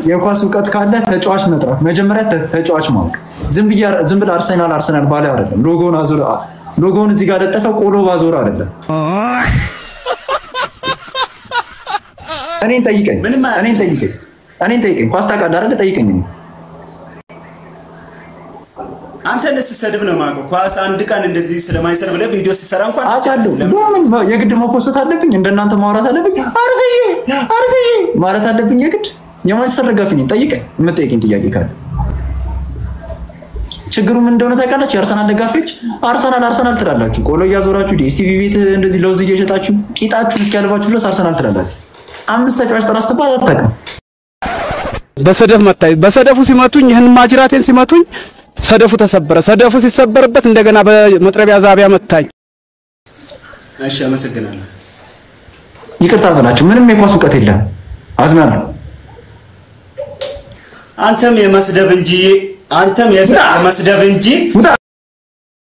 የኳስ እውቀት ካለ ተጫዋች መጥራት መጀመሪያ ተ- ተጫዋች ማወቅ። ዝም ብዬ ዝም ብለህ አርሰናል አርሰናል ባለ አይደለም። ሎጎውን አዞር ሎጎውን እዚህ ጋር ለጠፈ ቆሎ ባዞር አይደለም። እኔን ጠይቀኝ፣ ምንም አያውቅም። እኔን ጠይቀኝ፣ እኔን ጠይቀኝ። ኳስ ታውቃለህ አይደለ? ጠይቀኝ። አንተን ስሰድብ ነው የማውቀው። ኳስ አንድ ቀን እንደዚህ ስለማይሰር ብለህ ቪዲዮ ሲሰራ እንኳን አውቃለሁ። ለምን? ለምን የግድ መፖሰት አለብኝ? እንደናንተ ማውራት አለብኝ? አርሰዬ አርሰዬ ማለት አለብኝ የግድ? የማንቸስተር ደጋፊ ነኝ። ጠይቀኝ፣ የምጠይቀኝ ጥያቄ ካለ ችግሩ ምን እንደሆነ ታውቃላችሁ? የአርሰናል ደጋፊዎች አርሰናል አርሰናል ትላላችሁ፣ ቆሎ እያዞራችሁ ዲኤስቲቪ ቤት እንደዚህ ለውዝ እየሸጣችሁ ቂጣችሁን እስኪያልባችሁ ድረስ አርሰናል ትላላችሁ። አምስት ተጫዋች ጥራ ስትባል አታውቅም። በሰደፍ መታኝ። በሰደፉ ሲመቱኝ ይህን ማጅራቴን ሲመቱኝ ሰደፉ ተሰበረ። ሰደፉ ሲሰበርበት እንደገና በመጥረቢያ ዛቢያ መታኝ። እሺ፣ አመሰግናለሁ። ይቅርታ በላችሁ። ምንም የኳስ እውቀት የለም። አዝናለሁ። አንተም የመስደብ እንጂ አንተም የሰ- የመስደብ እንጂ ውጣ